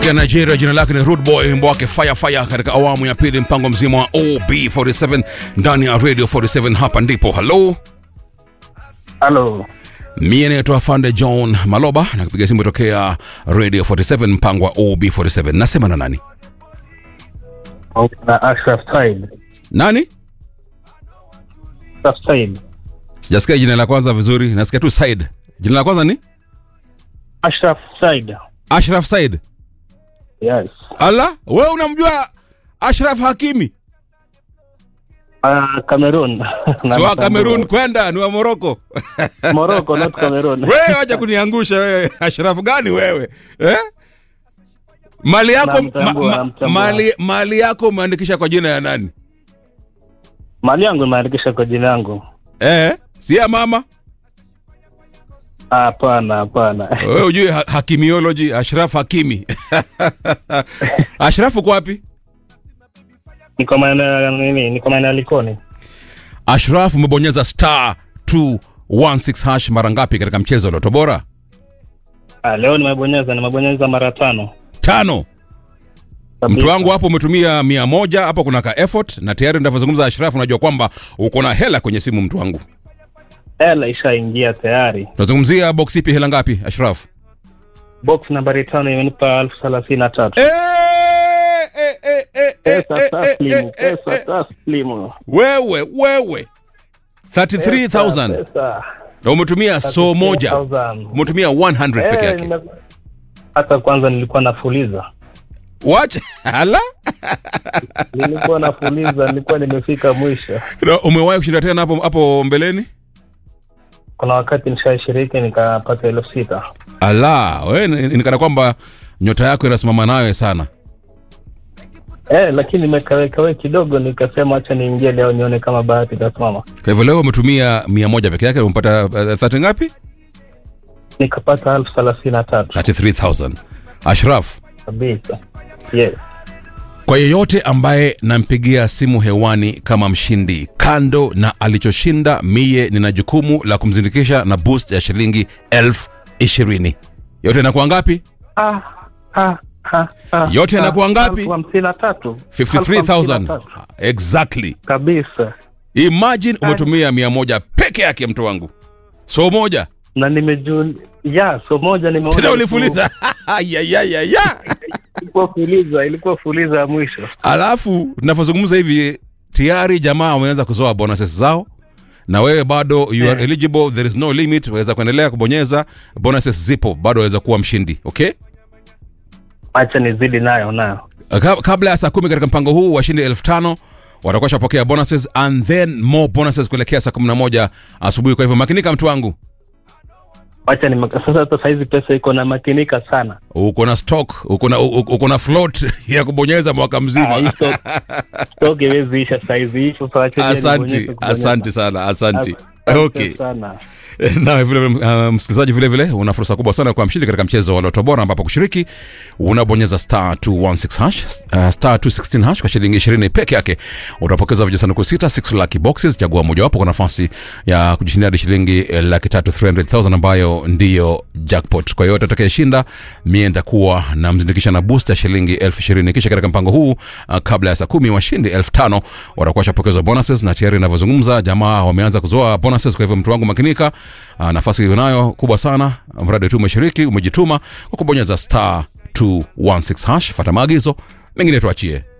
ya Nigeria, jina lake ni Rude Boy, wimbo wake Fire Fire katika awamu ya pili, mpango mzima wa OB47 ndani ya Radio 47. Hapa ndipo halo, Halo, mie naitwa Fande John Maloba na kupiga simu tokea Radio 47, mpango wa OB47. Nasema na nani? na Ashraf Said. Nani? Ashraf Said. Sijasikia jina la kwanza vizuri, nasikia tu Said. Jina la kwanza ni Ashraf Said. Ashraf Said. Yes. Ala, wewe unamjua Ashraf Hakimi? Uh, Cameroon. Si wa Cameroon kwenda ni wa Morocco. Morocco, not Cameroon. wewe wacha kuniangusha wewe Ashraf gani wewe eh? mali yako Namtambua, ma, ma, namtambua. mali, mali yako umeandikisha kwa jina ya nani Mali yangu imeandikisha kwa jina yangu. eh? si ya mama Hapana, hapana. wewe ujue ha hakimiology Ashraf Hakimi Ashraf uko wapi Niko maeneo ya nini? Niko maeneo ya Likoni. Ashraf umebonyeza star 216 hash mara ngapi katika mchezo wa Loto Bora Ah, leo nimebonyeza, nimebonyeza mara tano. tano Kabisa. mtu wangu hapo umetumia mia moja hapo kuna ka effort na tayari ninavyozungumza Ashraf unajua kwamba uko na hela kwenye simu mtu wangu Hela ishaingia tayari. tunazungumzia box ipi hela ngapi Ashraf Box nambari tano imenipa elfu thelathini na tatu. Eh, eh, eh, eh, eh, Pesa eh, eh, taslimu, eh, pesa eh. taslimu. wewe wewe 33000 Pesa. na umetumia so moja 33,000. umetumia 100 peke Eh, yake nime- hata kwanza nilikuwa nafuliza wacha ala nilikuwa nafuliza nilikuwa nimefika mwisho Na umewahi kushinda tena hapo hapo mbeleni kuna wakati nishashiriki nikapata elfu sita ala wewe ni- nikana kwamba nyota yako inasimama nawe sana eh, lakini nimekawekawe kidogo nikasema hacha niingie leo nione kama bahati itasimama kwa hivyo leo umetumia 100 peke yake umepata uh, 30 ngapi nikapata elfu thelathini na tatu 33000 Ashraf kabisa yes kwa yeyote ambaye nampigia simu hewani kama mshindi kando na alichoshinda mie nina jukumu la kumzindikisha na boost ya shilingi elfu ishirini yote inakuwa ngapi ah, ah, ah, ah, Yote ah, yanakuwa ngapi? elfu hamsini na tatu Elfu hamsini na 53000 tatu. exactly kabisa imagine umetumia mia moja peke yake mtu wangu so moja na nimejun ya so moja nimeona tena ulifuliza ya, ya, ya, ya. ilikuwa fuliza ilikuwa fuliza ya mwisho alafu tunavyozungumza hivi tayari jamaa wameanza kuzoa bonuses zao na wewe bado you are Eh. eligible there is no limit waweza kuendelea kubonyeza bonuses zipo bado waweza kuwa mshindi okay acha nizidi nayo nayo Ka- kabla ya saa kumi katika mpango huu washindi elfu tano watakuwa shapokea bonuses and then more bonuses kuelekea saa kumi na moja asubuhi kwa hivyo makinika mtu wangu wacha ni sasa hata saizi pesa iko na makinika sana uko na stock uko na u- uko na float ya kubonyeza mwaka Ah, hii mzima stock- stock iwezi isha saizi hii sasa wacha niende asanti nibonyeze kubonyeza. asanti sana asanti Asante okay sana na vile vile uh, msikilizaji vile vile una fursa kubwa sana kwa mshindi katika mchezo wa Loto Bora ambapo kushiriki unabonyeza star 216 hash uh, star 216 hash kwa shilingi 20 peke yake utapokeza vijisanduku sita 6 lucky boxes chagua mojawapo kwa nafasi ya kujishindia hadi shilingi eh, laki tatu 300,000 ambayo ndiyo jackpot kwa hiyo atakayeshinda mie nitakuwa namzindikisha na boost ya shilingi elfu ishirini kisha katika mpango huu uh, kabla ya saa kumi washindi elfu tano watakuwa washapokezwa bonuses na tayari inavyozungumza jamaa wameanza kuzoa bonuses kwa hivyo mtu wangu makinika uh, nafasi unayo kubwa sana mradi tu umeshiriki umejituma kwa kubonyeza star 216 hash fata maagizo mengine tuachie